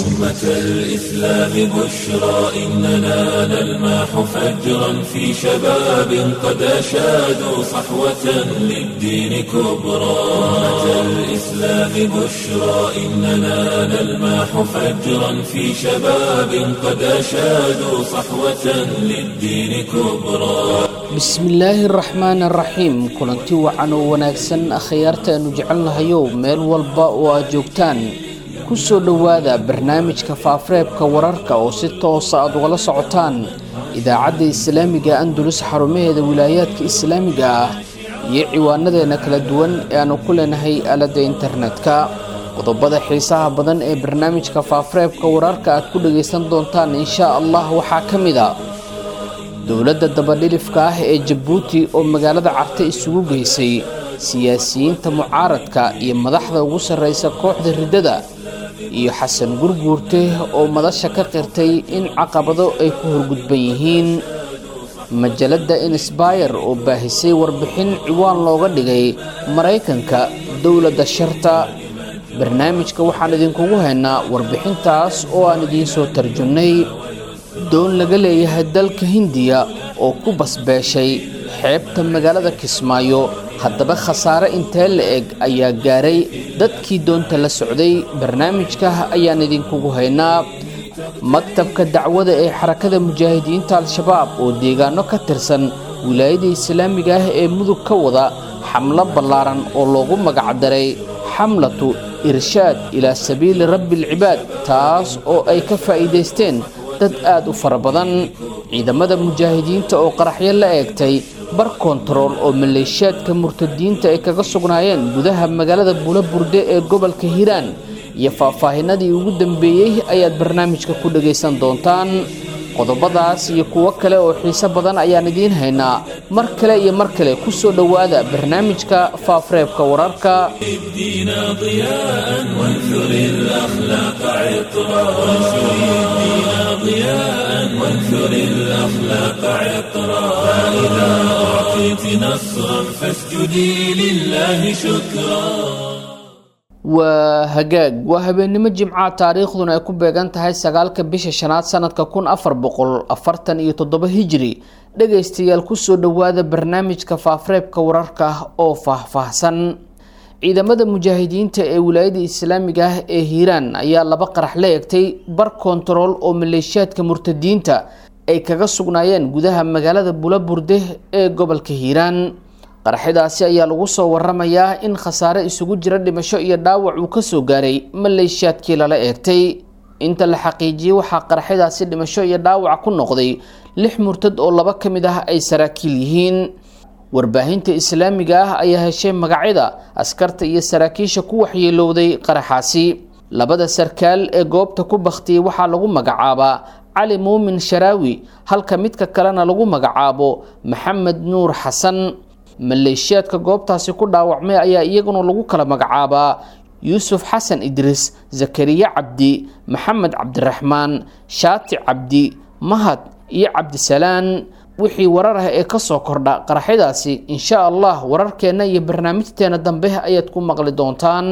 أمة الإسلام بشرى إننا نلمح فجرا في شباب قد أشادوا صحوة للدين كبرى أمة الإسلام بشرى إننا نلمح فجرا في شباب قد أشادوا صحوة للدين كبرى bismillaahi araxmaan araxiim kulanti wacan oo wanaagsan akhyaarta aanu jecelnahayow meel walba oo aad joogtaan ku soo dhowaada barnaamijka faafareebka wararka oo si toosa aad ugala socotaan idaacadda islaamiga andulus xarumaheeda wilaayaadka islaamiga ah iyo ciwaanadeenna kala duwan ee aanu ku leenahay aaladda internetka qodobada xiisaha badan ee barnaamijka faafareebka wararka aad ku dhagaysan doontaan inshaa allah waxaa ka mid a dowladda dabadhilifka ah ee jabuuti oo magaalada carte isugu geysay siyaasiyiinta mucaaradka iyo madaxda ugu sarreysa kooxda riddada iyo xasan gurguurte oo madasha ka qirtay in caqabado ay ku horgudban yihiin majalladda insbayer oo baahisay warbixin ciwaan looga dhigay maraykanka dowladda sharta barnaamijka waxaan idinkugu haynaa warbixintaas oo aan idiin soo tarjumnay doon laga leeyahay dalka hindiya oo ku basbeeshay xeebta magaalada kismaayo haddaba khasaare intee la eg ayaa gaaray dadkii doonta la socday barnaamijka ayaan idinkugu haynaa maktabka dacwada ee xarakada mujaahidiinta al-shabaab oo deegaano ka tirsan wilaayada islaamiga ah ee mudug ka wada xamlo ballaaran oo loogu magacdaray xamlatu irshaad ilaa sabiili rabbi alcibaad taas oo ay ka faa'iidaysteen dad aad u fara badan ciidamada mujaahidiinta oo qaraxyo la eegtay bar kontarool oo maleeshiyaadka murtadiinta ay kaga sugnaayeen gudaha magaalada bulaburde ee gobolka hiiraan iyo faahfaahinadii ugu dambeeyey ayaad barnaamijka ku dhagaysan doontaan qodobadaas iyo kuwo kale oo xiise badan ayaan idiin haynaa mar kale iyo mar kale ku soo dhowaada barnaamijka faafareebka wararka ضياء وانثر الأخلاق عطرا فإذا أعطيت نصرا فاسجدي لله شكرا waa hagaag waa habeennimo jimca taariikhduna ay ku beegan tahay sagaalka bisha shanaad sanadka kun afar boqol afartan iyo toddoba hijri dhagaystayaal kusoo dhowaada barnaamijka faafareebka wararka oo faahfaahsan ciidamada mujaahidiinta ee wilaayada islaamiga ah ee hiiraan ayaa laba qarax la egtay bar kontarool oo maleeshiyaadka murtadiinta ay kaga sugnaayeen gudaha magaalada bulaburde ee gobolka hiiraan qaraxyadaasi ayaa lagu soo waramayaa in khasaare isugu jira dhimasho iyo dhaawac uu kasoo gaaray maleeshiyaadkii lala eegtay inta la xaqiijiyey waxaa qaraxyadaasi dhimasho iyo dhaawac ku noqday lix murtad oo laba ka mid ah ay saraakiil yihiin warbaahinta islaamiga ah ayaa heshay magacyada askarta iyo saraakiisha ku waxyeelowday qaraxaasi labada sarkaal ee goobta ku bakhtiyey waxaa lagu magacaabaa cali muumin sharaawi halka midka kalena lagu magacaabo maxamed nuur xasan maleeshiyaadka goobtaasi ku dhaawacmay ayaa iyaguna lagu kala magacaabaa yuusuf xasan idriis zakariya cabdi maxamed cabdiraxmaan shaati cabdi mahad iyo cabdisalaan wixii warar ah ee kasoo kordha qaraxyadaasi insha allah wararkeenna iyo barnaamijteena dambe ayaad ku maqli doontaan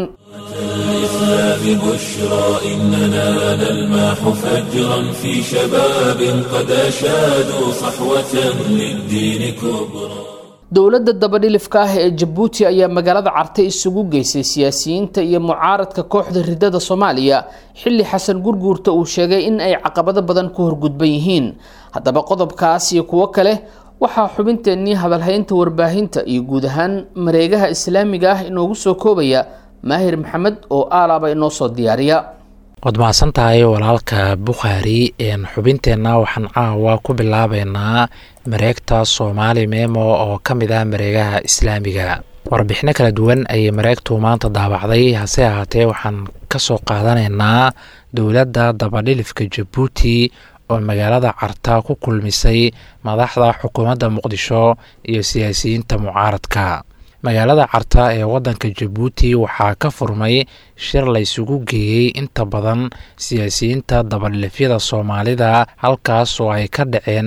الإسلام بشرى إننا نلمح فجرا في شباب قد أشادوا صحوة للدين كبرى dowladda dabadhilifka ah ee jabuuti ayaa magaalada carte isugu geysay siyaasiyiinta iyo mucaaradka kooxda riddada soomaaliya xilli xasan gurguurta uu sheegay in ay caqabado badan ku horgudban yihiin haddaba qodobkaas iyo kuwo kale waxaa xubinteennii hadalhaynta warbaahinta iyo guud ahaan mareegaha islaamiga ah inoogu soo koobaya maahir maxamed oo aalaaba inoo soo diyaariya waad mahadsan tahay walaalka bukhaari xubinteenna waxaan caawa ku bilaabeynaa mareegta soomaali memo oo ka mid ah mareegaha islaamiga warbixino kala duwan ayay mareegtu maanta daabacday hase ahaatee waxaan kasoo qaadanaynaa dowladda dabadhilifka jabuuti oo magaalada carta ku kulmisay madaxda xukuumadda muqdisho iyo siyaasiyiinta mucaaradka magaalada carta ee wadanka jabuuti waxaa ka furmay shir laysugu geeyey inta badan siyaasiyiinta dabadhilifyada soomaalida halkaas oo ay ka dhaceen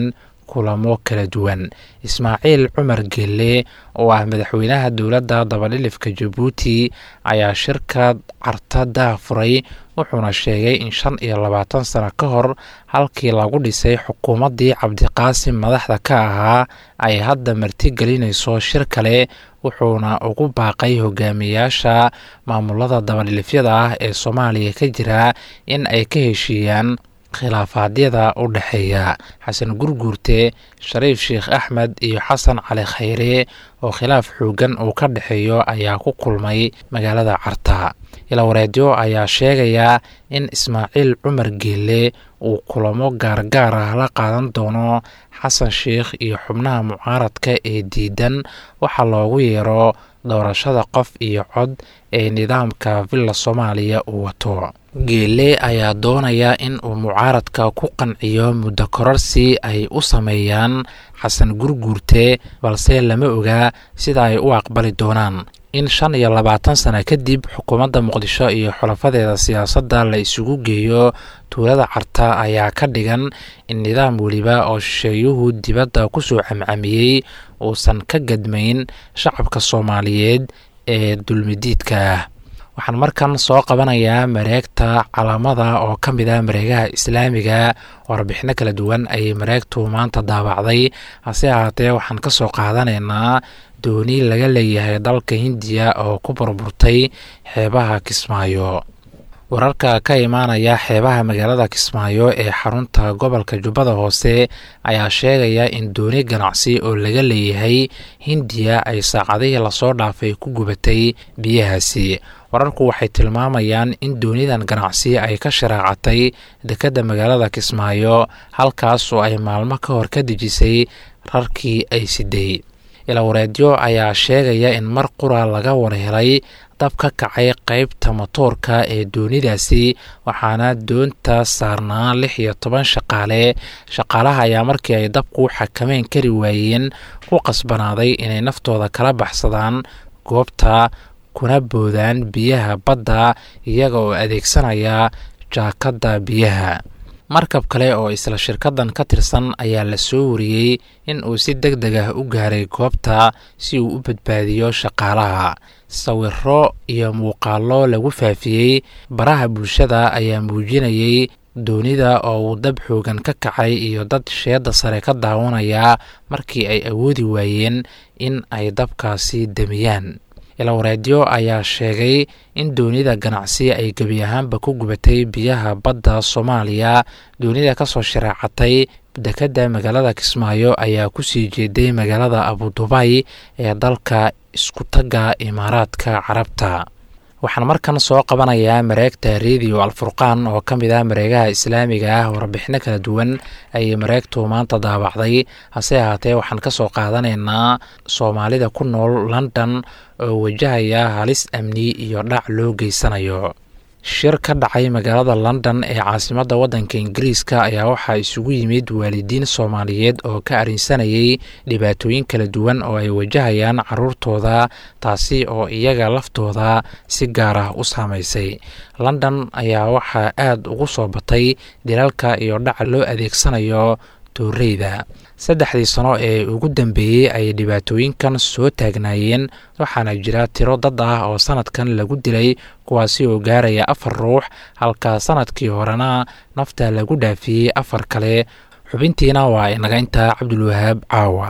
kulamo kala duwan ismaaciil cumar gelle oo ah madaxweynaha dowladda dabadhilifka jabuuti ayaa shirka carta daafuray wuxuuna sheegay in shan iyo labaatan sano ka hor halkii lagu dhisay xukuumaddii cabdiqaasim madaxda ka ahaa ay hadda martigelinayso shir kale wuxuuna ugu baaqay hogaamiyaasha maamulada dabadhilifyada ah ee soomaaliya ka jira in ay ka heshiiyaan khilaafaadyada u dhexeeya xasan gurguurte shariif sheekh axmed iyo xasan cali khayre oo khilaaf xoogan uu ka dhexeeyo ayaa ku kulmay magaalada carta ilawareedyo ayaa sheegaya in ismaaciil cumar geelle uu kulamo gaargaar ah la qaadan doono xasan sheikh iyo xubnaha mucaaradka ee diidan waxaa loogu yeero doorashada qof iyo cod ee nidaamka villa soomaaliya uu wato geelle ayaa doonaya in uu mucaaradka ku qanciyo muddo kororsi ay u sameeyaan xasan gurguurte balse lama oga sida ay u aqbali doonaan in shan iyo labaatan sano kadib xukuumadda muqdisho iyo xulafadeeda siyaasadda la isugu geeyo tuulada carta ayaa ka dhigan in nidaam weliba oo shisheeyuhu dibadda kusoo camcamiyey uusan ka gadmayn shacabka soomaaliyeed ee dulmidiidka ah waxaan markan soo qabanayaa mareegta calaamada oo ka mid ah mareegaha islaamiga warbixino kala duwan ayay mareegtu maanta daabacday hase ahaatee waxaan ka soo qaadanaynaa dooni laga leeyahay dalka hindiya oo ku burburtay xeebaha kismaayo wararka ka imaanaya xeebaha magaalada kismaayo ee xarunta gobolka jubbada hoose ayaa sheegaya in dooni ganacsi oo laga leeyahay hindiya ay saacadihii lasoo dhaafay ku gubatay biyahaasi wararku waxay tilmaamayaan in doonidan ganacsi ay ka sharaacatay dekedda magaalada kismaayo halkaas oo ay maalmo ka hor ka dejisay rarkii ay siday ilawareedyo ayaa sheegaya in mar qura laga warhelay dab ka kacay qeybta matoorka ee doonidaasi waxaana doonta saarnaa lix iyo toban shaqaale shaqaalaha ayaa markii ay dabku xakameyn kari waayeen ku qasbanaaday inay naftooda kala baxsadaan goobta kuna boodaan biyaha badda iyaga oo adeegsanaya jaakadda biyaha markab kale oo isla shirkadan ka tirsan ayaa la soo wariyey in uu si deg deg ah u gaaray goobta si uu u badbaadiyo shaqaalaha sawiro iyo muuqaallo lagu faafiyey baraha bulshada ayaa muujinayay doonida oo uu dab xoogan ka kacay iyo dad sheedda sare ka daawanaya markii ay awoodi waayeen in ay dabkaasi damiyaan ilawareedyo ayaa sheegay in doonida ganacsi ay gebi ahaanba ku gubatay biyaha badda soomaaliya doonida kasoo shareecatay dekedda magaalada kismaayo ayaa kusii jeeday magaalada abudubay ee dalka iskutagga imaaraadka carabta waxaan markan soo qabanayaa mareegta rediyo alfurqaan oo ka mid ah mareegaha islaamiga ah warbixino kala duwan ayay mareegtu maanta daabacday hase ahaatee waxaan ka soo qaadanaynaa soomaalida ku nool london oo wajahaya halis amni iyo dhac loo geysanayo shir ka dhacay magaalada london ee caasimadda waddanka ingiriiska ayaa waxaa isugu yimid waalidiin soomaaliyeed oo ka arrinsanayay dhibaatooyin kala duwan oo ay wajahayaan caruurtooda taasi oo iyaga laftooda si gaar ah u saamaysay london ayaa waxaa aad ugu soo batay dilalka iyo dhaca loo adeegsanayo tooreyda saddexdii sano ee ugu dambeeyey ay dhibaatooyinkan soo taagnaayeen waxaana jira tiro dad ah oo sanadkan lagu dilay kuwaasi oo gaaraya afar ruux halka sanadkii horena nafta lagu dhaafiyey afar kale xubintiina waa inaga intaa cabdulwahaab caawa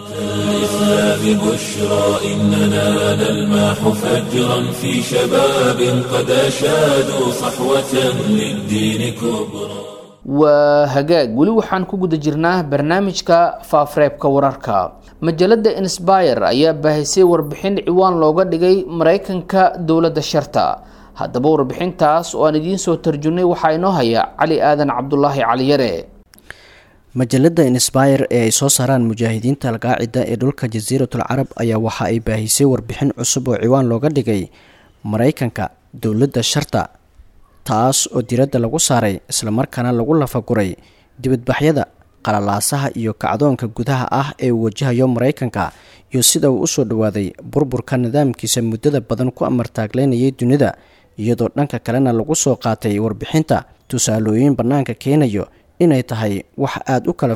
الإسلام بشرى إننا نلمح فجرا في شباب قد أشادوا صحوة للدين كبرى waa hagaag weli waxaan ku guda jirnaa barnaamijka faafreebka wararka majalada insbire ayaa baahisay warbixin ciwaan looga dhigay mareykanka dowladda sharta haddaba warbixintaas oo aan idiin soo tarjumnay waxaa inoo haya cali aadan cabdulaahi caliyare majalada insbire ee ay soo saaraan mujaahidiinta alqaacida ee dhulka jasiiratul carab ayaa waxa ay baahisay warbixin cusub oo ciwaan looga dhigay mareykanka dowladda sharta taas oo diradda lagu saaray islamarkaana lagu lafaguray dibadbaxyada qalalaasaha iyo kacdoonka gudaha ah ee uu wajahayo mareykanka iyo sida uu usoo dhowaaday burburka nidaamkiisa muddada badan ku amartaagleynayay dunida iyadoo dhanka kalena lagu soo qaatay warbixinta tusaalooyin bannaanka keenayo inay tahay wax aada u kala fog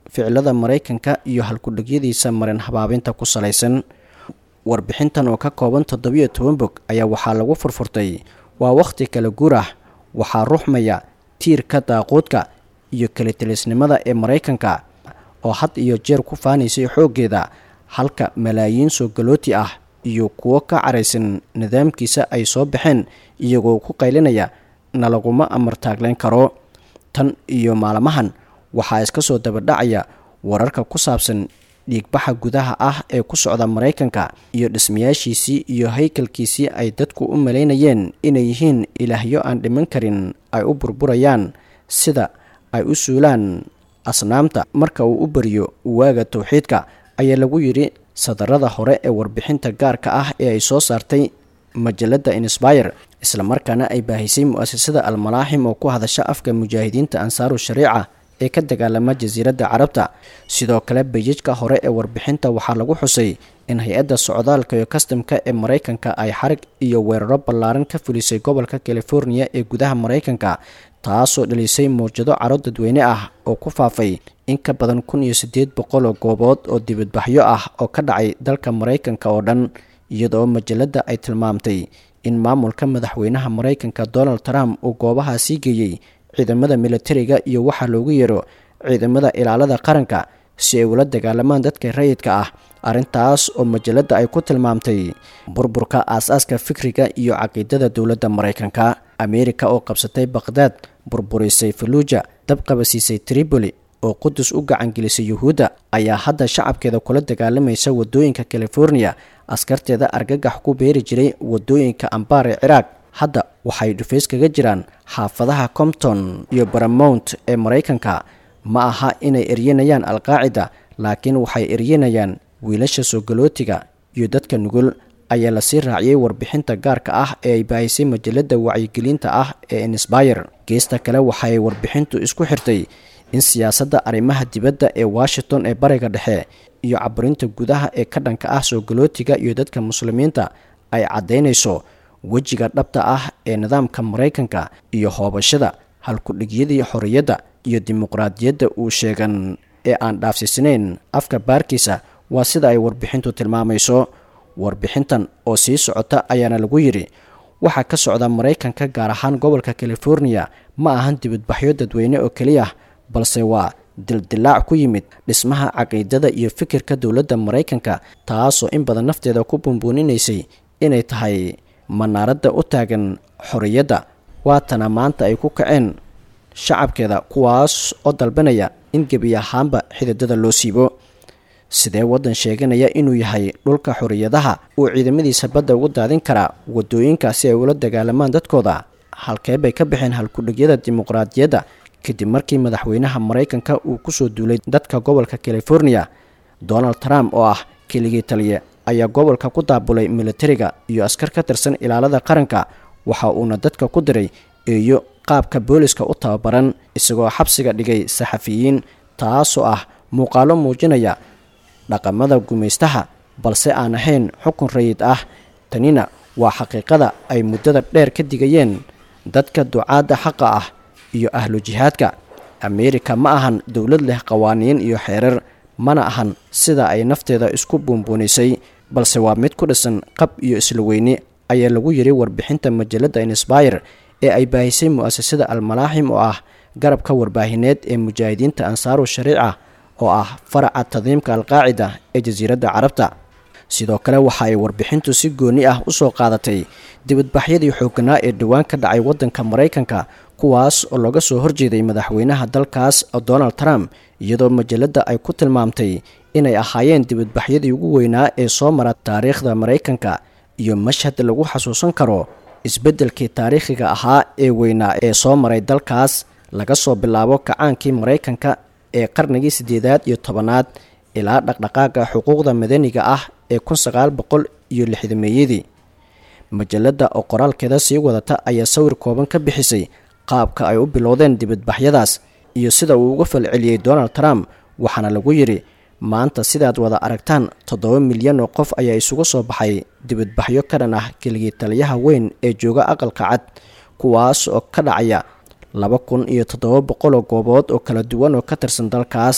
ficilada maraykanka iyo halkudhagyadiisa marin habaabinta ku salaysan warbixintan oo ka kooban toddobiyo toban bog ayaa waxaa lagu furfurtay waa wakhti kala guur ah waxaa ruxmaya tiirka daaquudka iyo kalitelisnimada ee maraykanka oo had iyo jeer ku faanaysay xooggeeda halka malaayiin soo galooti ah iyo kuwo ka caraysan nidaamkiisa ay soo baxeen iyagoo ku qaylinaya na laguma amartaaglayn karo tan iyo maalmahan waxaa iska soo dabadhacaya wararka ku saabsan dhiigbaxa gudaha ah ee ku socda maraykanka iyo dhismayaashiisii iyo haykalkiisii ay dadku u malaynayeen inay yihiin ilaahyo aan dhiman karin ay u burburayaan sida ay u suulaan asnaamta marka uu u bariyo waaga towxiidka ayaa lagu yidhi sadarada hore ee warbixinta gaarka ah ee ay soo saartay majalada insbire islamarkaana ay baahisay mu-asasada almalaaxim oo ku hadasha afka mujaahidiinta ansaaru shariica ee ka dagaalama jasiiradda carabta sidoo kale bayajka hore ee warbixinta waxaa lagu xusay in hay-adda socdaalka iyo kastamka ee maraykanka ay xarig iyo weeraro ballaaran ka fulisay gobolka californiya ee gudaha maraykanka taasoo dhalisay mawjado caro dadweyne ah oo ku faafay in ka badan kun iyo siddeed boqol oo goobood oo dibadbaxyo ah oo ka dhacay dalka maraykanka oo dhan iyadoo majalada ay tilmaamtay in maamulka madaxweynaha maraykanka donald trump uu goobahaa sii geeyey ciidamada militariga iyo waxaa loogu yeero ciidamada ilaalada qaranka si ay ula dagaalamaan dadka rayidka ah arrintaas oo majalada ay ku tilmaamtay burburka aas-aaska fikriga iyo caqiidada dowladda maraykanka ameerika oo qabsatay baqhdaad burburisay faluuja dab qabasiisay tripoli oo qudus u gacangelisay yuhuudda ayaa hadda shacabkeeda kula dagaalamaysa wadooyinka californiya askarteeda argagax ku beeri jiray wadooyinka ambaar ee ciraaq hadda waxay dhufays kaga jiraan xaafadaha compton iyo baramount ee maraykanka ma aha inay eryanayaan alqaacida laakiin waxay eryanayaan wiilasha soo galootiga iyo dadka nugul ayaa lasii raaciyey warbixinta gaarka ah ee ay baahisay majalada wacyigelinta ah ee insbire geesta kale waxaay warbixintu isku xirtay in siyaasadda arrimaha dibadda ee washington ee bariga dhexe iyo caburinta gudaha ee ka dhanka ah soo galootiga iyo dadka muslimiinta ay caddaynayso wejiga dhabta ah ee nidaamka maraykanka iyo hoobashada halkudhigyadii xorriyadda iyo dimuqraadiyadda uu sheegan ee aan dhaafsiisnayn afka baarkiisa waa sida ay warbixintu tilmaamayso warbixintan oo sii socota ayaana lagu yidhi waxaa ka socda maraykanka gaar ahaan gobolka californiya ma ahan dibadbaxyo dadweyne oo keliya balse waa dildilaac ku yimid dhismaha caqiidada iyo fikirka dowladda maraykanka taasoo in badan nafteeda ku bumbuuninaysay inay tahay manaaradda u taagan xorriyadda waatana maanta ay ku kaceen shacabkeeda kuwaas oo dalbanaya in gebi ahaanba xididada loo siibo sidee waddan sheeganaya inuu yahay dhulka xorriyadaha uu ciidamadiisa badda ugu daadin karaa wadooyinka si ay ula dagaalamaan dadkooda halkee bay ka baxeen halkudhigyada dimuqraadiyadda kadib markii madaxweynaha maraykanka uu kusoo duulay dadka gobolka californiya donald trump oo ah keligii taliye ayaa gobolka ku daabulay militariga iyo askar ka tirsan ilaalada qaranka waxa uuna dadka ku diray eeyo qaabka booliska u tababaran isagoo xabsiga dhigay saxafiyiin taasoo ah muuqaalo muujinaya dhaqamada gumaystaha balse aan ahayn xukun rayid ah tanina waa xaqiiqada ay muddada dheer ka digayeen dadka ducaadda xaqa ah iyo ahlu jihaadka ameerika ma ahan dowlad leh qawaaniin iyo xeerar mana ahan sida ay nafteeda isku buunbuunisay balse waa mid ku dhisan qab iyo isla weyne ayaa lagu yiri warbixinta majalada insbire ee ay baahisay mu-asasada almalaaxim oo ah garabka warbaahineed ee mujaahidiinta ansaaru shariica oo ah faraca tadiimka alqaacida ee jasiiradda carabta sidoo kale waxa ay warbixintu si gooni ah u soo qaadatay dibadbaxyadii xooganaa ee dhowaan ka dhacay waddanka maraykanka kuwaas oo looga soo horjeeday madaxweynaha dalkaas donald trump iyadoo majalada ay ku tilmaamtay inay ahaayeen dibadbaxyadii ugu weynaa ee soo mara taariikhda maraykanka iyo mashhad lagu xasuusan karo isbeddelkii taariikhiga ahaa ee weynaa ee soo maray dalkaas laga soo bilaabo kacaankii maraykanka ee qarnigii siddeedaad iyo tobanaad ilaa dhaqdhaqaaga xuquuqda madaniga ah ee kun sagaal boqol iyo lixdameeyadii majalada oo qoraalkeeda sii wadata ayaa sawir kooban ka bixisay qaabka ay u bilowdeen dibadbaxyadaas iyo sida uu uga falceliyey donald trump waxaana lagu yidhi maanta sidaad wada aragtaan toddoba milyan oo qof ayaa isugu soo baxay dibadbaxyo ka dhan ah keligii taliyaha weyn ee jooga aqalka cad kuwaas oo ka dhacaya laba kun iyo toddoba boqoloo goobood oo kala duwan oo ka tirsan dalkaas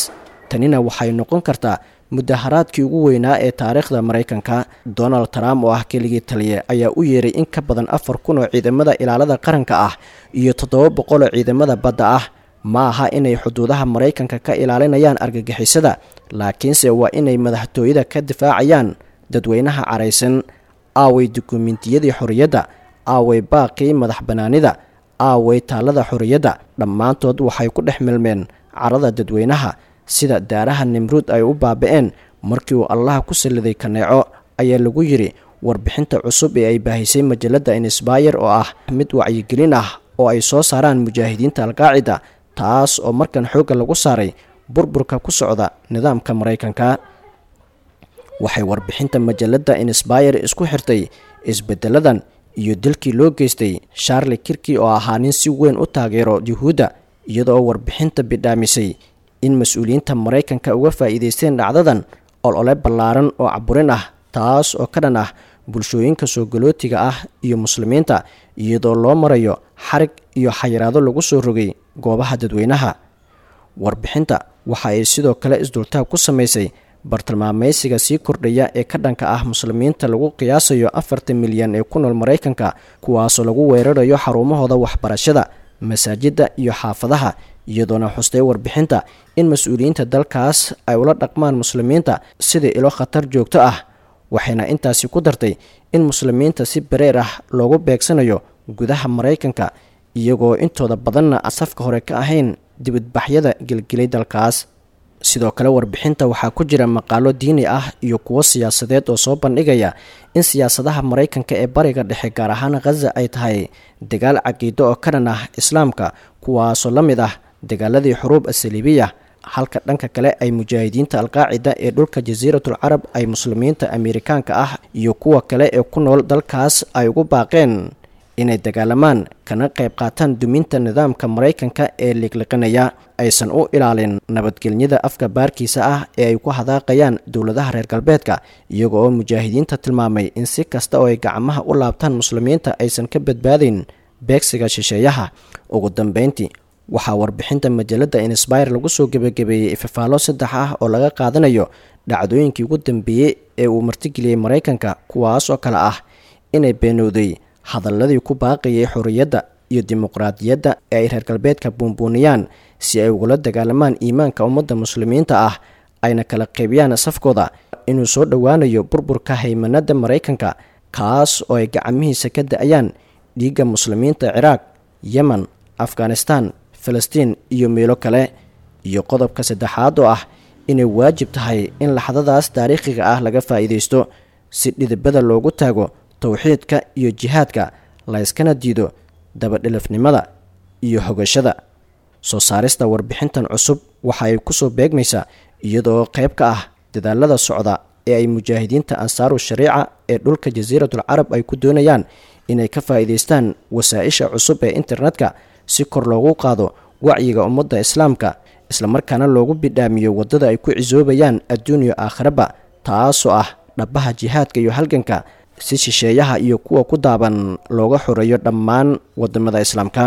tanina waxay noqon kartaa mudaharaadkii ugu weynaa ee taariikhda maraykanka donald trump oo ah keligii taliye ayaa u yeeray in ka badan afar kun oo ciidamada ilaalada qaranka ah iyo toddoba boqol oo ciidamada badda ah ma aha inay xuduudaha maraykanka ka ilaalinayaan argagixisada laakiinse waa inay madaxtooyada ka difaacayaan dadweynaha caraysan aaway dukumentiyadii xorriyadda aaway baaqii madax bannaanida aaway taalada xorriyadda dhammaantood waxay ku dhex milmeen carada dadweynaha sida daaraha nimruud ay u baaba-een markii uu allaha ku salliday kaneeco ayaa lagu yidhi warbixinta cusub ee ay baahisay majalladda insbayer oo ah mid wacyigelin ah oo ay soo saaraan mujaahidiinta alqaacida taas oo markan xoogga lagu saaray burburka ku socda nidaamka maraykanka waxay warbixinta majalladda insbayer isku xirtay isbeddeladan iyo dilkii loo geystay sharli kirki oo ahaa nin si weyn u taageero yuhuudda iyadoo warbixinta bidhaamisay in mas-uuliyiinta maraykanka uga faa'iidaysteen dhacdadan olole ballaaran oo caburin ah taas oo ka dhan ah bulshooyinka soo galootiga ah iyo muslimiinta iyadoo loo marayo xarig iyo xayiraado lagu soo rogay goobaha dadweynaha warbixinta waxa ay sidoo kale isdultaag ku samaysay bartilmaamaysiga sii kordhaya ee ka dhanka ah muslimiinta lagu qiyaasayo afartan milyan ee ku nool maraykanka kuwaasoo lagu weerarayo xarumahooda waxbarashada masaajidda iyo xaafadaha iyadoona xustay warbixinta in mas-uuliyiinta dalkaas ay ula dhaqmaan muslimiinta sidai ilo khatar joogto ah waxayna intaasi ku dartay in muslimiinta si bareer ah loogu beegsanayo gudaha maraykanka iyagoo intooda badanna aan safka hore ka ahayn dibadbaxyada gelgelay dalkaas sidoo kale warbixinta waxaa ku jira maqaalo diini ah iyo kuwo siyaasadeed oo soo bandhigaya in siyaasadaha maraykanka ee bariga dhexe gaar ahaan khaza ay tahay dagaal caqiido oo ka dhan ah islaamka kuwaasoo la mid ah dagaaladii xuruub asaliibiya halka dhanka kale ay mujaahidiinta alqaacida ee dhulka jasiiratul carab ay muslimiinta ameerikaanka ah iyo kuwa kale ee ku nool dalkaas ay ugu baaqeen inay dagaalamaan kana qayb qaataan duminta nidaamka maraykanka ee liqliqinaya aysan u ilaalin nabadgelyada afka baarkiisa ah ee ay ku hadaaqayaan dowladaha reer galbeedka iyaga oo mujaahidiinta tilmaamay in si kasta oo ay gacmaha u laabtaan muslimiinta aysan ka badbaadayn beegsiga shisheeyaha ugu dambeyntii waxaa warbixinta majalada insbire lagu soo gebagabeeyey ifafaalo saddex ah oo laga qaadanayo dhacdooyinkii ugu dambeeyey ee uu martigeliyey maraykanka kuwaas oo kale ah inay beenowday hadaladii ku baaqayay xorriyadda iyo dimuqraadiyadda ee ay reer galbeedka buunbuuniyaan si ay ugula dagaalamaan iimaanka ummadda muslimiinta ah ayna kala qaybiyaan safkooda inuu soo dhowaanayo burburka haymanada maraykanka kaas oo ay gacmihiisa ka da-ayaan dhiigga muslimiinta ciraaq yemen afghanistan falastiin iyo meelo kale iyo qodobka saddexaad oo ah inay waajib tahay in laxdadaas taariikhiga ah laga faa'iidaysto si dhidibada loogu taago towxiidka iyo jihaadka layskana diido dabadhilifnimada iyo hogashada soo saarista warbixintan cusub waxa ay kusoo beegmaysaa iyadoo qayb ka ah dadaalada socda ee ay mujaahidiinta ansaaru shariica ee dhulka jasiiratul carab ay ku doonayaan inay ka faa'iidaystaan wasaa-isha cusub ee internetka si kor loogu qaado wacyiga ummadda islaamka islamarkaana loogu bidhaamiyo waddada ay ku cisoobayaan adduuniya aakhiraba taasoo ah dhabaha jihaadka iyo halganka si shisheeyaha iyo kuwa ku daaban looga xoreeyo dhammaan wadamada islaamka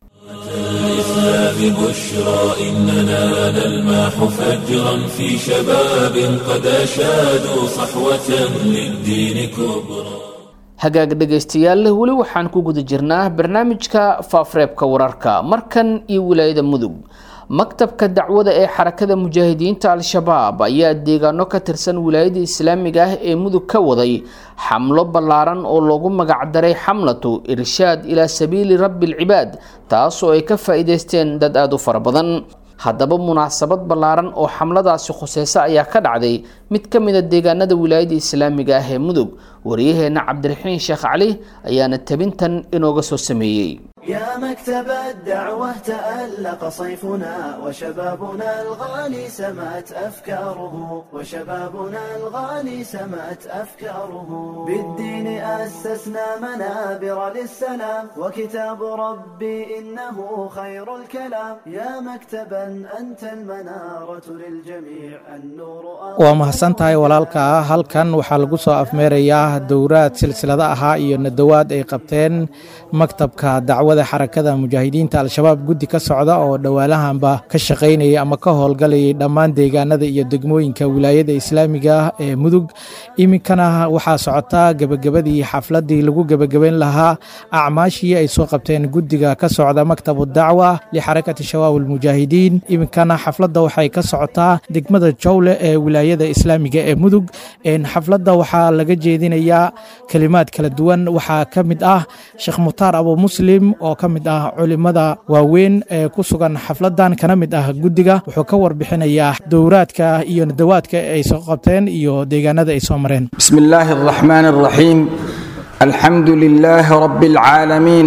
الإسلام بشرى إننا نلمح فجرا في شباب قد أشادوا صحوة للدين كبرى hagaag dhegaystayaal weli waxaan ku guda jirnaa barnaamijka faafreebka wararka markan iyo wilaayada mudug maktabka dacwada ee xarakada mujaahidiinta al-shabaab ayaa deegaano ka tirsan wilaayada islaamiga ah ee mudug ka waday xamlo ballaaran oo loogu magacdaray xamlatu irshaad ilaa sabiili rabbi alcibaad taasoo ay ka faa-iideysteen dad aada u fara badan haddaba munaasabad ballaaran oo xamladaasi khuseysa ayaa ka dhacday mid ka mid a deegaanada wilaayada islaamiga ah ee mudug wariyaheenna cabdiraxiin sheekh cali ayaana tabintan inooga soo sameeyey يا مكتب الدعوة تألق صيفنا وشبابنا الغالي سمت أفكاره وشبابنا الغالي سمت أفكاره بالدين أسسنا منابر للسلام وكتاب ربي إنه خير الكلام يا مكتبا أنت المنارة للجميع النور waa mahadsan mahadsan tahay walaalka halkan waxaa lagu soo afmeerayaa dowraad silsilada ahaa iyo nadawaad ay qabteen maktabka dacwada xarakada mujaahidiinta al-shabaab guddi ka socda oo dhowaalahanba ka shaqaynayay ama ka howlgalayay dhammaan deegaanada iyo degmooyinka wilaayada islaamiga ah ee mudug iminkana waxaa socotaa gebagabadii xafladii lagu gebagabayn lahaa acmaashii ay soo qabteen guddiga ka socda maktabu dacwa lixarakati shabaab almujaahidiin iminkana xafladda waxay ka socotaa degmada jowle ee wilaayada islaamiga ee mudug xafladda waxaa laga jeedinayaa kelimaad kala duwan waxaa ka mid ah sheekh mukhtaar abu muslim oo ka mid ah culimada waaweyn ee ku sugan xafladan kana mid ah guddiga wuxuu ka warbixinayaa dowraadka iyo nadawaadka ay soo qabteen iyo deegaanada ay soo mareen بسم الله الرحمن الرحيم الحمد لله رب العالمين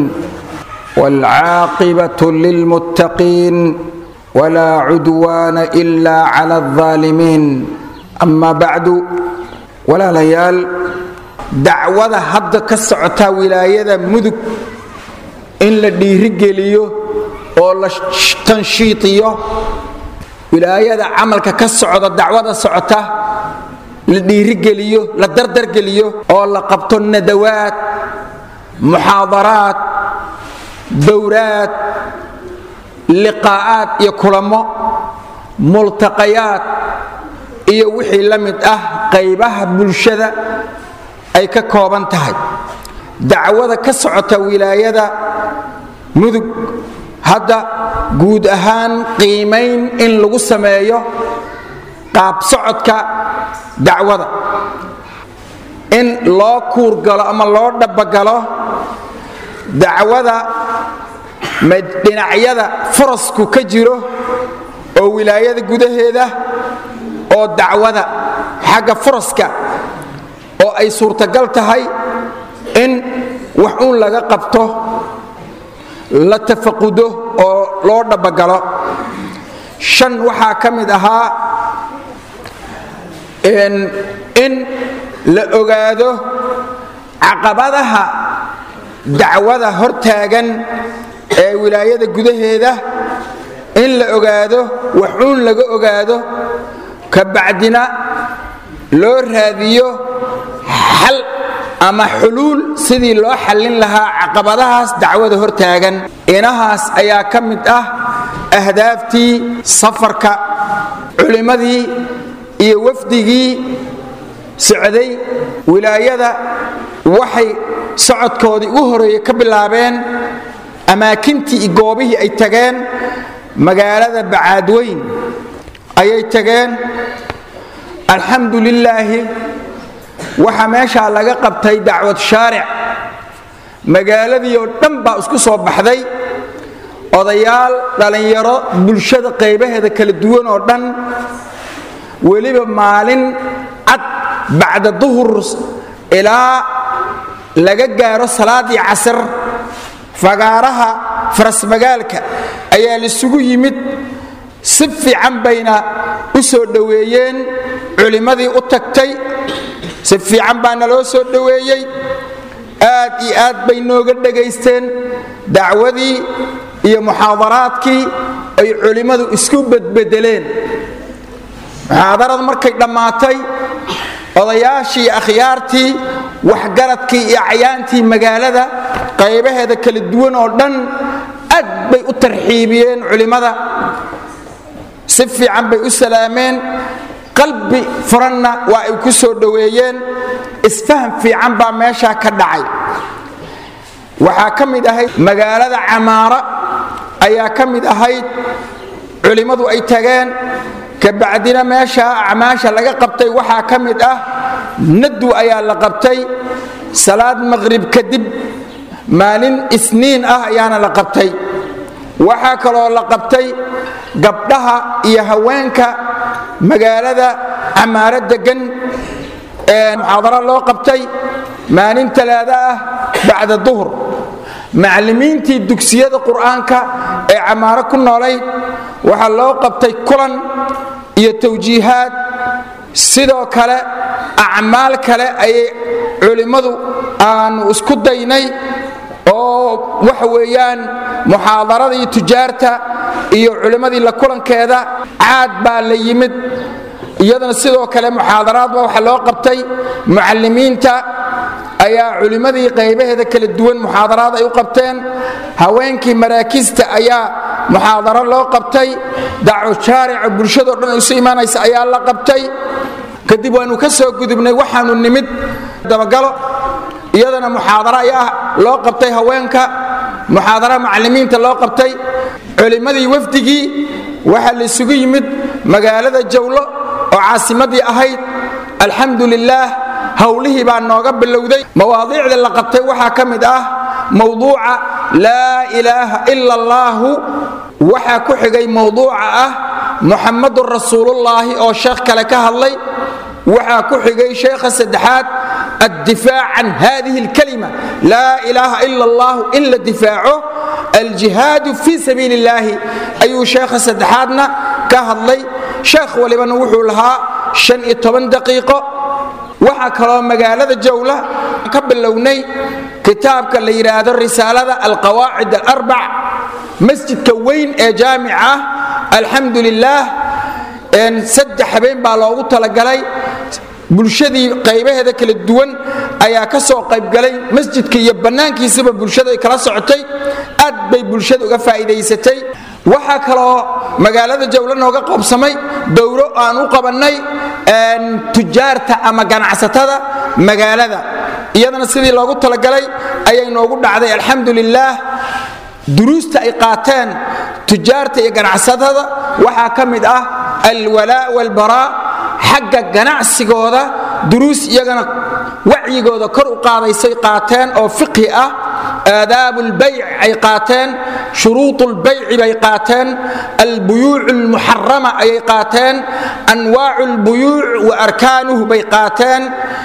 والعاقبة للمتقين ولا عدوان إلا على الظالمين أما بعد ولا ليال دعوة حد كسعتا ولاية مدك إن لديرجليو أو تنشيطيو ولاية عملك كسعتا دعوة سعتا la dhiirigeliyo la dardargeliyo oo la qabto nadawaad muxaadaraad dowraad liqaa'aad iyo kulamo multaqayaad iyo wixii la mid ah qaybaha bulshada ay ka kooban tahay dacwada ka socota wilaayada mudug hadda guud ahaan qiimayn in lagu sameeyo qaab socodka dacwada in loo kuurgalo ama loo dhabbagalo dacwada dhinacyada farasku ka jiro oo wilaayada gudaheeda oo dacwada xagga faraska oo ay suurtagal tahay in wax uun laga qabto la tafaqudo oo loo dhabbagalo shan waxaa ka mid ahaa in la ogaado caqabadaha dacwada hortaagan ee wilaayada gudaheeda in la ogaado waxuun laga ogaado ka bacdina loo raadiyo xal ama xuluul sidii loo xallin lahaa caqabadahaas dacwada hortaagan inahaas ayaa ka mid ah ahdaaftii safarka culimmadii iyo wafdigii socday wilaayada waxay socodkoodii u horeeye ka bilaabeen amaakintii iyo goobihii ay tageen magaalada bacaadweyn ayay tageen alxamdu lilaahi waxaa meeshaa laga qabtay dacwad shaaric magaaladii oo dhan baa isku soo baxday odayaal dhallinyaro bulshada qaybaheeda kala duwan oo dhan weliba maalin cad bacda duhur ilaa laga gaaro salaadii casar fagaaraha farasmagaalka ayaa laisugu yimid si fiican bayna u soo dhoweeyeen culimmadii u tagtay si fiican baa naloo soo dhoweeyey aad iyo aad bay nooga dhegaysteen dacwadii iyo muxaadaraadkii ay culimmadu isku bedbedeleen muxaadarad markay dhammaatay odayaashii iyo akhyaartii waxgaradkii iyo cayaantii magaalada qaybaheeda kala duwan oo dhan aad bay u tarxiibiyeen culimmada si fiican bay u salaameen qalbi furanna waa ay ku soo dhoweeyeen isfaham fiican baa meeshaa ka dhacay waxaa ka mid ahayd magaalada camaara ayaa ka mid ahayd culimmadu ay tageen kabacdina meeshaa acmaasha laga qabtay waxaa ka mid ah nadu ayaa la qabtay salaad maqrib kadib maalin isniin ah ayaana la qabtay waxaa kaloo la qabtay gabdhaha iyo haweenka magaalada camaaro degan ee muxaadaro loo qabtay maalin talaado ah bacda duhur macallimiintii dugsiyada qur'aanka ee camaaro ku noolayd waxaa loo qabtay kulan iyo tawjiihaad sidoo kale acmaal kale ayay culimmadu aanu isku daynay oo waxa weeyaan muxaadaradii tujaarta iyo culimmadii la kulankeeda caad baa la yimid iyadana sidoo kale muxaadaraadba waxaa loo qabtay mucallimiinta ayaa culimmadii qaybaheeda kala duwan muxaadaraad ay u qabteen haweenkii maraakista ayaa muxaadaro loo qabtay daco shaarica bulshadoo dhan isu imaanaysa ayaa la qabtay kadib waanu ka soo gudubnay waxaanu nimid dabagalo iyadana muxaadaro ayaa loo qabtay haweenka muxaadara macallimiinta loo qabtay culimmadii wafdigii waxaa la isugu yimid magaalada jawlo oo caasimadii ahayd alxamdu lilaah howlihii baa nooga bilowday mawaadiicda la qabtay waxaa ka mid ah mowduuca laa ilaaha ila allaahu waxaa ku xigay mowduuca ah muxammadun rasuulullaahi oo sheekh kale ka hadlay waxaa ku xigay sheekha saddexaad addifaac can hadihi alkalima laa ilaaha ila allahu in la difaaco aljihaadu fii sabiili illaahi ayuu sheekha saddexaadna ka hadlay sheekh walibana wuxuu lahaa shan iyo toban daqiiqo waxaa kaloo magaalada jawla ka bilownay kitaabka la yidhaahdo risaalada alqawaacid alarbac masjidka weyn ee jaamica ah alxamdu lilaah saddex habeen baa loogu talagalay bulshadii qaybaheeda kala duwan ayaa ka soo qaybgalay masjidka iyo bannaankiisaba bulshada ay kala socotay aad bay bulshada uga faa'iidaysatay waxaa kaloo magaalada jawlo nooga qoobsamay dowro aan u qabannay tujaarta ama ganacsatada magaalada iyadana sidii loogu talagalay ayay noogu dhacday alxamdu lilaah duruusta ay qaateen tujaarta iyo ganacsatada waxaa ka mid ah alwalaa walbaraa xagga ganacsigooda duruus iyagana wacyigooda kor u qaadaysay qaateen oo fiqhi ah aadaabu lbayc ay qaateen shuruud lbayci bay qaateen albuyuuc lmuxarama ayay qaateen anwaacu lbuyuuc wa arkaanuhu bay qaateen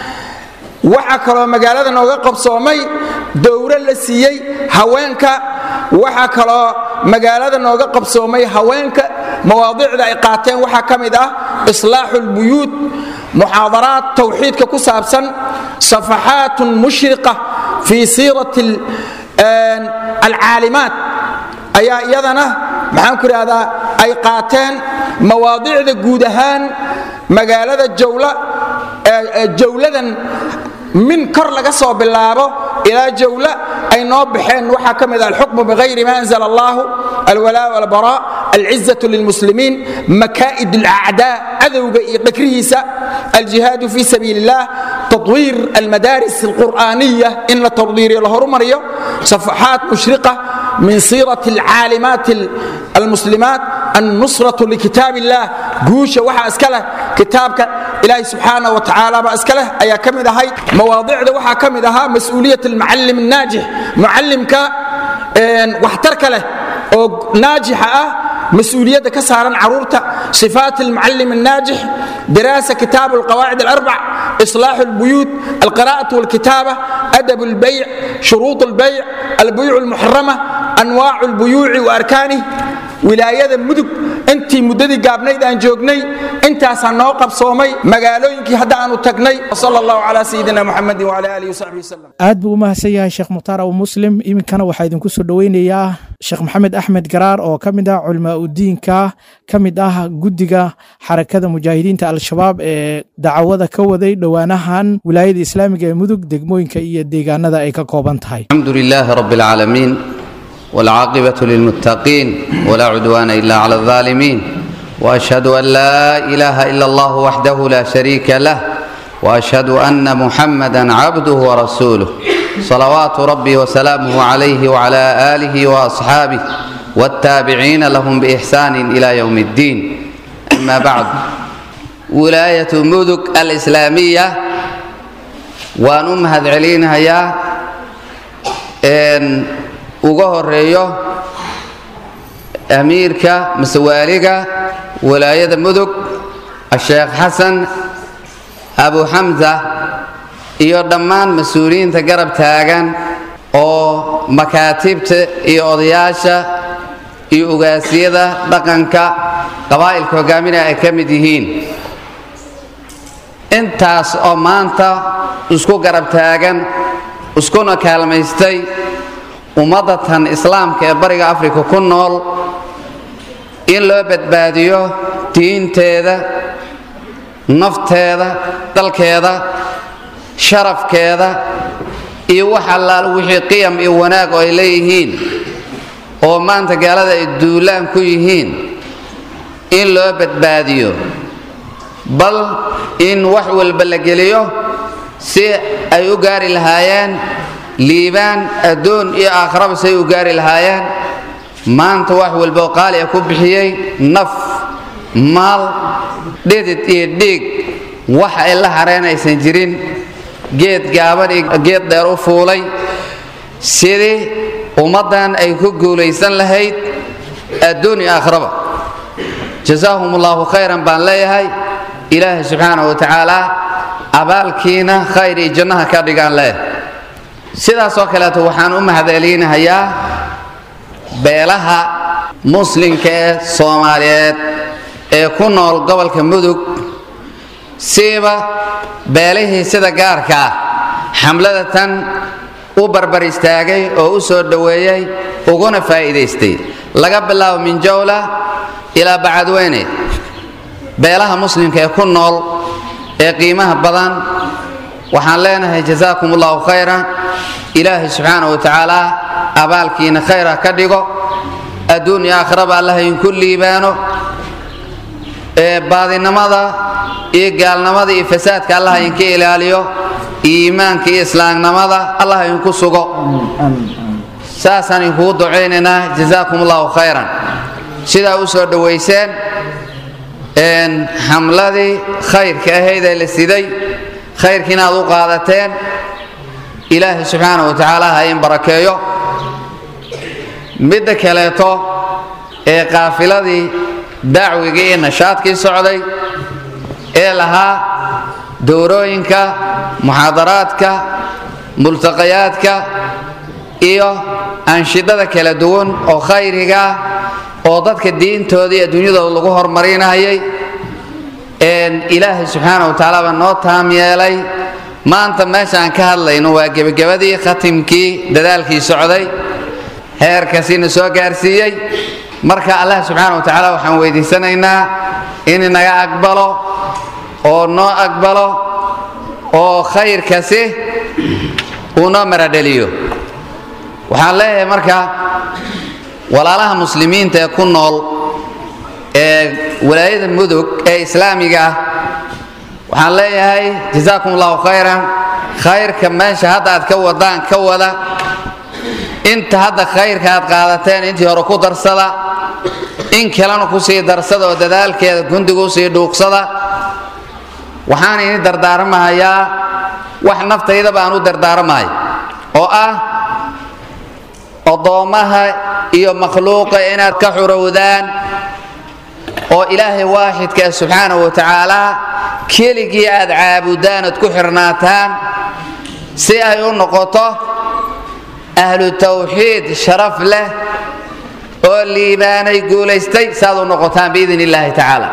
waxaa kaloo magaalada nooga qabsoomay dowro la siiyey haweenka waxaa kaloo magaalada nooga qabsoomay haweenka mawaadiicda ay qaateen waxaa ka mid ah islaaxu lbuyuut muxaadaraad tawxiidka ku saabsan safaxaatun mushriqa fii siirati alcaalimaat ayaa iyadana maxaan ku idhahdaa ay qaateen mawaadiicda guud ahaan magaalada jawla jawladan min kor laga soo bilaabo ilaa jawla ay noo baxeen waxaa ka mid ah alxukmu bihayri ma anzla allahu alwalaa walbaraa alcizatu lilmuslimiin makaa'id alacdaa cadowga iyo dhakrihiisa aljihaadu fi sabiili illah tadwiir almadaaris alqur'aaniya in la tadwiiriyo la horumariyo safaxaat mushriqa min siirati alcaalimaat almuslimaat annusratu likitaab illah guusha waxaa iska leh kitaabka ilaahi subxaana wa tacaala baa iska leh ayaa ka mid ahayd mawaadicda waxaa ka mid ahaa mas-uuliyat almucallim annaajix mucallimka waxtarka leh oo naajixa ah mas-uuliyadda ka saaran caruurta sifaat almucallim annaajix diraasa kitaabu alqawaacid alarbac islaaxu albuyuut alqira'atu walkitaaba adab albayc shuruud albayc albuyuuc almuxarama anwaacu albuyuuci wa arkaanih wilaayada mudug intii muddadii gaabnayd aan joognay intaasaa noo qabsoomay magaalooyinkii hadda aanu tagnay sal allahu calaa sayidina muxamedin wala alihi wasaxbi wasalam aad buu u mahadsan yahay sheekh mukhtaar abu muslim iminkana waxaa idinku soo dhoweynayaa sheekh maxamed axmed garaar oo ka mid ah culimaa udiinka ka mid ah guddiga xarakada mujaahidiinta al-shabaab ee dacwada ka waday dhowaanahan wilaayada islaamiga ee mudug degmooyinka iyo deegaanada ay ka kooban tahay الحمد لله رب العالمين والعاقبة للمتقين ولا عدوان إلا على الظالمين وأشهد أن لا إله إلا الله وحده لا شريك له وأشهد أن محمدا عبده ورسوله صلوات ربي وسلامه عليه وعلى آله وأصحابه والتابعين لهم بإحسان إلى يوم الدين أما بعد ولاية مدك الإسلامية وأنمهد علينها يا إن uga horeeyo amiirka masewaaliga walaayada mudug asheekh xasan abu xamsa iyo dhammaan mas-uuliyiinta garab taagan oo makaatibta iyo odayaasha iyo ugaasyada dhaqanka qabaa'ilka hogaaminaya ay ka mid yihiin intaas oo maanta isku garab taagan iskuna kaalmaystay ummadatan islaamka ee bariga afrika ku nool in loo badbaadiyo diinteeda nafteeda dalkeeda sharafkeeda iyo wax allaal wixii qiyam iyo wanaag oo ay leeyihiin oo maanta gaalada ay duulaan ku yihiin in loo badbaadiyo bal in wax walba la geliyo si ay u gaari lahaayeen liibaan adduun iyo aakhraba si ay u gaari lahaayeen maanta wax walba oo qaali a ku bixiyey naf maal dhidid iyo dhiig wax ay la hareen aysan jirin geed gaaban iyo geed dheer u fuulay sidii ummaddan ay ku guulaysan lahayd adduun iyo aakhraba jazaahum allahu khayran baan leeyahay ilaahay subxaana wa tacaala abaalkiina khayr iyo jannaha ka dhigaan leeyahay sidaasoo kaleeto waxaan u mahadcelinahayaa beelaha muslimka ee soomaaliyeed ee ku nool gobolka mudug siiba beelihii sida gaarka ah xamlada tan u barbar istaagay oo u soo dhoweeyey uguna faa'iidaystay laga bilaabo min jawla ilaa bacadweyne beelaha muslimka ee ku nool ee qiimaha badan waxaan leenahay jazaakum allahu khayra ilaahay subxaana wa tacaala abaalkiina khayra ka dhigo adduun iyo aakhiraba allah idinku liibaano ee baadinimada iyo gaalnimada iyo fasaadka allah idinka ilaaliyo iimaanka iyo islaamnimada allah idinku sugo saasaan idinkugu ducaynaynaa jazaakum allahu khayran sidaa u soo dhowayseen xamladii khayrka ahayd ee la siday khayrkiina aad u qaadateen ilaahay subxaana wa tacaala ha in barakeeyo midda kaleeto ee qaafiladii dacwigii iyo nashaadkii socday ee lahaa dowrooyinka muxaadaraadka multaqayaadka iyo anshidada kala duwan oo khayriga oo dadka diintooda iyo adduunyadooda lagu horumarinayay ilaahay subxaana wa tacaala baa noo taam yeelay maanta meesha aan ka hadlayno waa gebagabadii khatimkii dadaalkii socday heerkasiina soo gaarsiiyey marka allah subxaana wa tacaala waxaan weydiisanaynaa in naga aqbalo oo noo aqbalo oo khayrkasi uu noo maradheliyo waxaan leeyahay marka walaalaha muslimiinta ee ku nool ee walaayada mudug ee islaamiga ah waxaan leeyahay jazaakum allahu khayran khayrka meesha hadda aad ka wadaan ka wada inta hadda khayrka aad qaadateen intii hore ku darsada in kalena kusii darsada oo dadaalkeeda gundiga usii dhuuqsada waxaan ini dardaarmahayaa wax naftaydaba aan u dardaarmahay oo ah oddoommaha iyo makhluuqa inaad ka xurowdaan oo ilaahay waaxidka ah subxaana wa tacaala keligii aad caabudaan ood ku xirnaataan si ay u noqoto ahlu tawxiid sharaf leh oo liibaanay guulaystay saaad u noqotaan biidn illaahi tacaala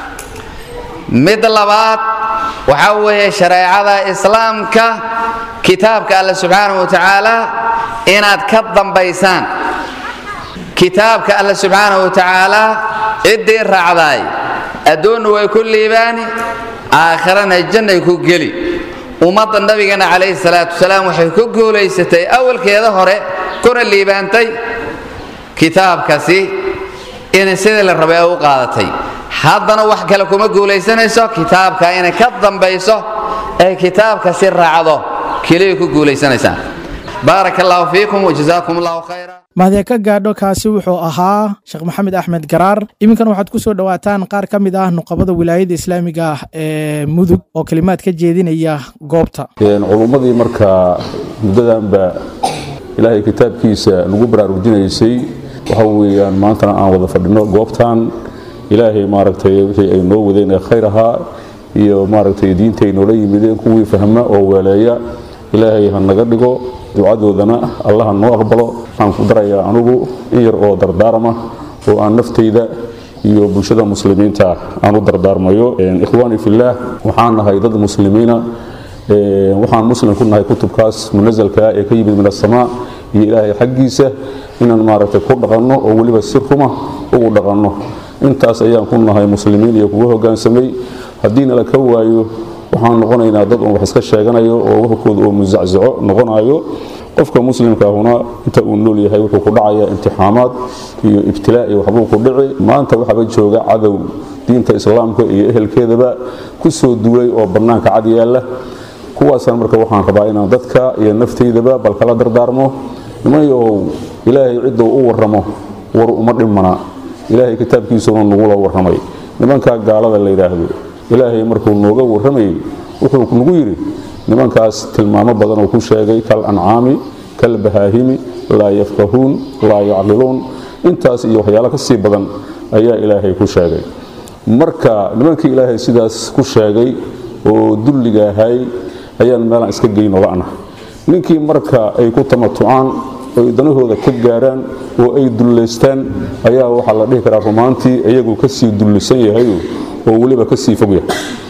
mid labaad waxaa weeye shareecada islaamka kitaabka alle subxaana wa tacaala inaad ka dambaysaan kitaabka alle subxaana wa tacaala ciddii raacdaay adduunna way ku liibaani aakhirana jannay ku geli ummadda nabigana calayhi salaatu wasalaam waxay ku guulaysatay awalkeeda hore kuna liibaantay kitaabkasi inay sidii la rabay ay u qaadatay haddana wax kale kuma guulaysanayso kitaabka inay ka dambayso ay kitaabkasi raacdo keliya ku guulaysanaysaan baaraka allahu fiikum wajazaakum allahu khayra mahadee ka gaadho kaasi wuxuu ahaa sheekh maxamed axmed garaar iminkan waxaad ku soo dhowaataan qaar ka mid ah nuqabada wilaayada islaamiga ah ee mudug oo kelimaad ka jeedinaya goobta culummadii marka muddadanba ilaahay kitaabkiisa nagu baraarujinaysay waxa weeyaan maantana aan wada fadhino goobtan ilaahay maaragtay wixii ay noo wadeen ee khayr ahaa iyo maaragtay diinta ay noola yimideen kuwii fahma oo weeleeya ilaahay ha naga dhigo ducadoodana allaha noo aqbalo waxaan ku darayaa anugu in yar oo dardaarama oo aan naftayda iyo bulshada muslimiinta aan u dardaarmayo ikhwaani fillaah waxaan nahay dad muslimiina waxaan muslim ku nahay kutubkaas munasalka ee ka yimid min asamaa iyo ilaahay xaggiisa inaan maaragtay ku dhaqanno oo weliba si ruma ugu dhaqanno intaas ayaan ku nahay muslimiin iyo kugu hogaansamay haddii nala ka waayo waxaan noqonaynaa dad un wax iska sheeganayo oo warkooda oo musacsaco noqonayo qofka muslimkaahuna inta uu nool yahay wuxuu ku dhacayaa imtixaamaad iyo ibtilaa iyo waxbuu ku dhici maanta waxaaba jooga cadow diinta islaamka iyo ehelkeedaba ku soo duulay oo bannaanka cad yaalla kuwaasaan marka waxaan rabaa inaan dadka iyo naftaydaba bal kala dardaarmo nimanyahow ilaahay cidduu u warramo war uma dhimana ilaahay kitaabkiisuna nagula warramay nimankaa gaalada la yidhaahdo ilaahay markuu nooga warramayay wuxuu nagu yidhi nimankaas tilmaamo badan oo ku sheegay kal ancaami kal bahaahimi laa yafqahuun laa yacqiluun intaas iyo waxyaalo ka sii badan ayaa ilaahay ku sheegay marka nimankii ilaahay sidaas ku sheegay oo dulliga ahay ayaan meelaan iska geyno la'na ninkii marka ay ku tamatucaan oy danahooda ka gaaraan oo ay dullaystaan ayaa waxaa la dhihi karaa rumaantii iyagu ka sii dullisan yahayo oo weliba ka sii fog yahay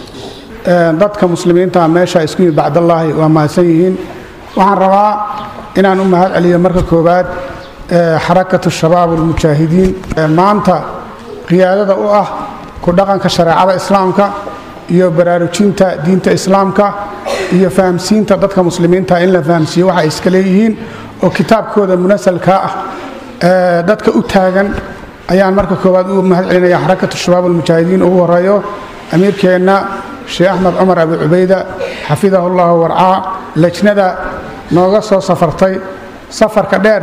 dadka muslimiinta meesha isku yimid bacdallaahi waa mahadsan yihiin waxaan rabaa inaan u mahad celiyo marka koowaad xarakatu shabaab almujaahidiin maanta qiyaadada u ah ku dhaqanka shareecada islaamka iyo baraarujinta diinta islaamka iyo fahamsiinta dadka muslimiinta in la fahamsiiyo waxa ay iska leeyihiin oo kitaabkooda munasalkaa ah dadka u taagan ayaan marka koowaad u mahad celinaya xarakatu shabaab almujaahidiin ugu horeeyo amiirkeenna sheekh axmed cumar abi cubayda xafidahu llahu warcaa lejnada nooga soo safartay safarka dheer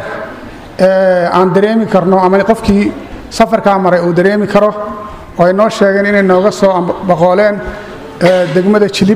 aan dareemi karno ama qofkii safarkaa maray uu dareemi karo oo ay noo sheegeen inay nooga soo baqooleen degmada jilib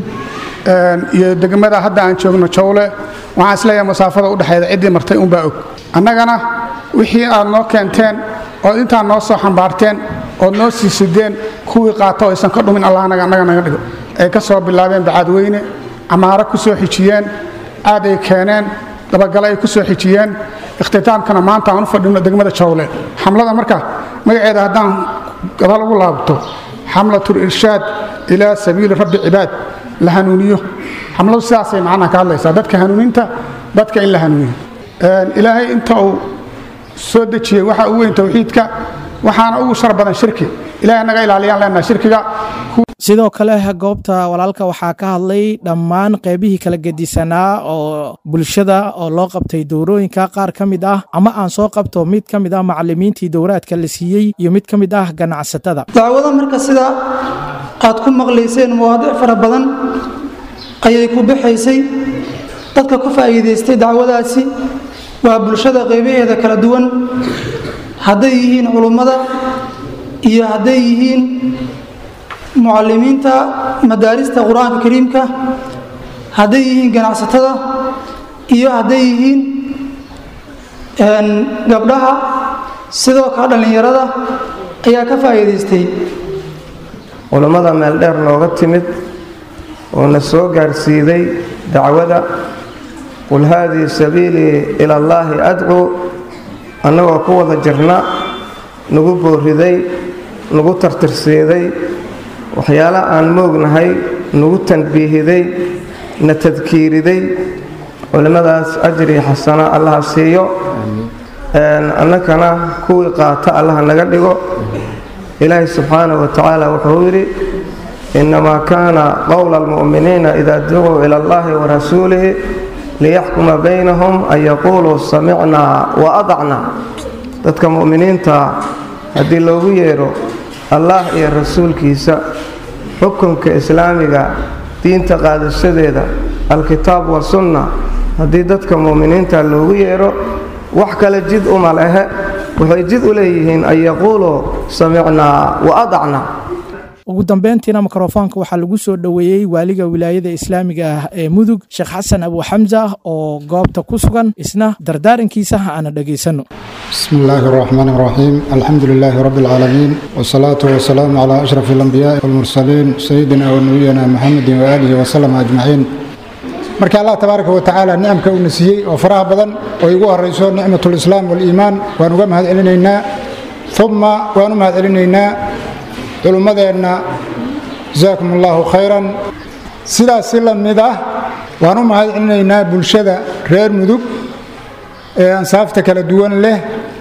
iyo degmada hadda aan joogno jawle waxaan isleeyahay masaafada udhexeeda ciddii martay unbaa og annagana wixii aad noo keenteen ood intaa noo soo xambaarteen ood noo sii sideen kuwii qaata oo aysan ka dhumin allah anaga annaga naga dhigo ay ka soo bilaabeen bacadweyne camaaro ku soo xijiyeen aad ay keeneen dabagale ay ku soo xijiyeen ikhtitaamkana maanta aan u fadhino degmada jawle xamlada marka magaceeda haddaan gadaal ugu laabto xamlatul irshaad ilaa sabiili rabbi cibaad la hanuuniyo xamladu sidaasay macnaha ka hadlaysaa dadka hanuuninta dadka in la hanuuniyo ilaahay inta uu soo dejiyey waxa ugu weyn towxiidka waxaana ugu shar badan shirki ilahay naga ilaaliyaan leenaha shirkiga sidoo kale goobta walaalka waxaa ka hadlay dhammaan qeybihii kala gedisanaa oo bulshada oo loo qabtay dowrooyinka qaar ka mid ah ama aan soo qabto mid ka mid ah macalimiintii dowraadka la siiyey iyo mid ka mid ah ganacsatada dacwada marka sida aad ku maqlayseen mawaadic fara badan ayay ku baxaysay dadka ku faa'iidaystay dacwadaasi waa bulshada qeybaheeda kala duwan hadday yihiin culummada iyo hadday yihiin mucalimiinta madaarista qur-aanka kariimka hadday yihiin ganacsatada iyo hadday yihiin gabdhaha sidoo kale dhallinyarada ayaa ka faa'iidaystay culammada meel dheer nooga timid oo na soo gaarsiiday dacwada qul haadii sabiilii ila allaahi adcuu annagoo ku wada jirna nagu booriday nagu tartirsiiday waxyaala aan moognahay nagu tanbiihiday na tadkiiriday culimmadaas ajri xasana allaha siiyo annakana kuwii qaata allaha naga dhigo ilaahi subxaanahu wa tacaala wuxuu yidhi innamaa kaana qowla almu'miniina ida ducuu ila allahi wa rasuulihi liyaxkuma baynahum an yaquuluu samicnaa wa adacnaa dadka mu'miniinta haddii loogu yeedho allah iyo rasuulkiisa xukunka islaamiga diinta qaadashadeeda alkitaab wasunna haddii dadka mu'miniinta loogu yeedho wax kale jid uma lehe waxay jid u leeyihiin an yaquuluu samicnaa wa adacnaa ugu dambeyntiina mikrofoonka waxaa lagu soo dhoweeyey waaliga wilaayada islaamiga ah ee mudug sheekh xasan abu xamsa oo goobta ku sugan isna dardaarankiisa aana dhegaysanno بسم الله الرحمن الرحيم الحمد لله رب العالمين والصلاة والسلام على أشرف الأنبياء والمرسلين سيدنا ونبينا محمد وآله وسلم أجمعين marka allah tabaaraka wa tacaala nicamka uuna siiyey oo faraha badan oo igu horayso nicmatu lislaam waliimaan waan uga mahad celinaynaa uma waan u mahad celinaynaa culummadeenna jasaakum allahu khayran sidaas si la mid ah waan u mahad celinaynaa bulshada reer mudug ee ansaafta kala duwan leh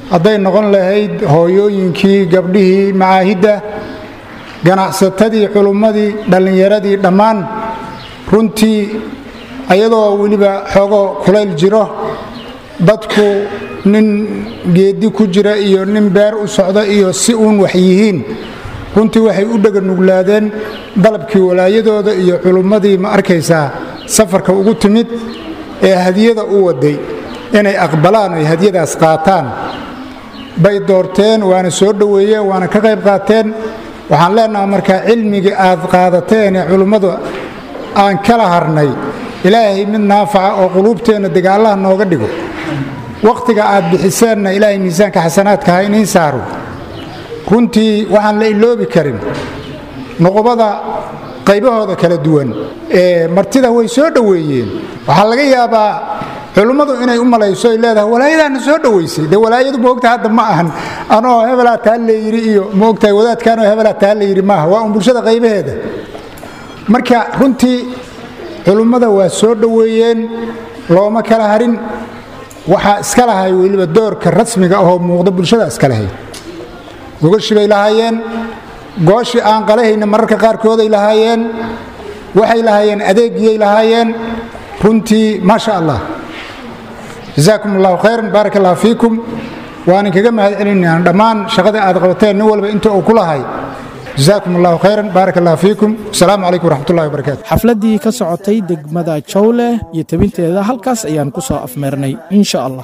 hadday noqon lahayd hooyooyinkii gabdhihii macaahidda ganacsatadii culummadii dhallinyaradii dhammaan runtii ayadoo weliba xoogo kulayl jiro dadku nin geedi ku jira iyo nin beer u socda iyo si uun wax yihiin runtii waxay u dheganuglaadeen dalabkii walaayadooda iyo culummadii ma arkaysaa safarka ugu timid ee hadiyada u waday inay aqbalaan ay hadiyadaas qaataan bay doorteen waana soo dhoweeyeen waana ka qayb qaateen waxaan leenaha markaa cilmigii aad qaadateen ee culummadu aan kala harnay ilaahay mid naafaca oo quluubteenna degaallaha nooga dhigo wakhtiga aad bixiseenna ilaahay miisaanka xasanaadka ha iniin saaro runtii waxaan la iloobi karin nuqubada qaybahooda kala duwan ee martida way soo dhoweeyeen waxaa laga yaabaa culummadu inay u malayso ay leedahay walaayadaana soo dhoweysay dee walaayadu moogta hadda ma ahan anoo hebelaa taa layidhi iyo moogtahay wadaadkaanoo hebelaa taa layidhi maaha waa un bulshada qaybaheeda marka runtii culummada waa soo dhoweeyeen looma kala harin waxaa iska lahay weliba doorka rasmiga ahoo muuqda bulshada iska lahayd gogashi bay lahaayeen gooshii aan qalahayna mararka qaarkooday lahaayeen waxay lahaayeen adeegiyay lahaayeen runtii maasha allah jazaakum allahu khayran baarak allah fiikum waanin kaga mahad celinayaan dhammaan shaqada aad qabateen nin walba inta uu ku lahay jazaakum allahu khayran baarak allah fiikum asalaamu calaykum waraxmatullahi wabarakaatu xafladdii ka socotay degmada jawle iyo tebinteeda halkaas ayaan ku soo afmeernay insha allah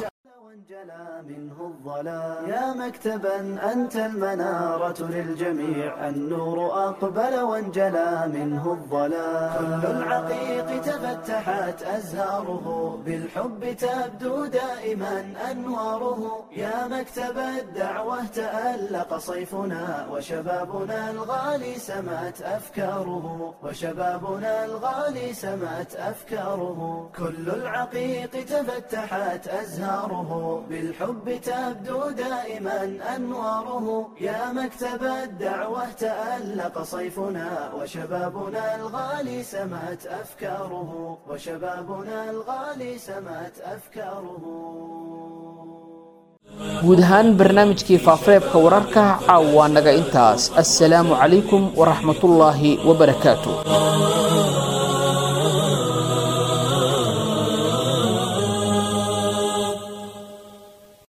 يا مكتبا أنت المنارة للجميع النور أقبل وانجلى منه الظلام كل العقيق تفتحت أزهاره بالحب تبدو دائما أنواره يا مكتب الدعوة تألق صيفنا وشبابنا الغالي سمت أفكاره وشبابنا الغالي سمت أفكاره كل العقيق تفتحت أزهاره بالحب تبدو دائما أنواره يا مكتب الدعوة تألق صيفنا وشبابنا الغالي سمت أفكاره وشبابنا الغالي سمت أفكاره guud ahaan barnaamijkii faafareebka wararka caawa naga intaas assalaamu calaykum waraxmatullaahi wabarakaatu